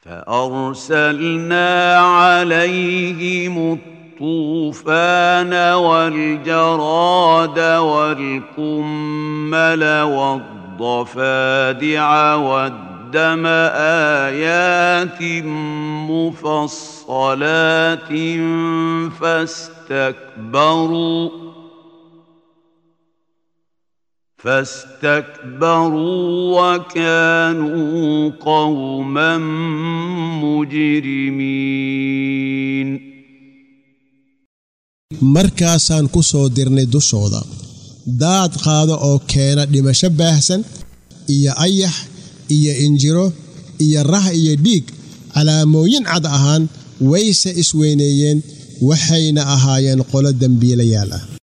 فأرسلنا عليهم الطوفان والجراد والقمل والضفادع والدم آيات مفصلات فاستكبروا فاستكبروا وكانوا قوما مجرمين markaasaan ku soo dirnay dushooda daad qaado oo keena dhimasho baahsan iyo ayax iyo injiro iyo rah iyo dhiig calaamooyin cad ahaan wayse isweyneeyeen waxayna ahaayeen qolo dembiilayaal ah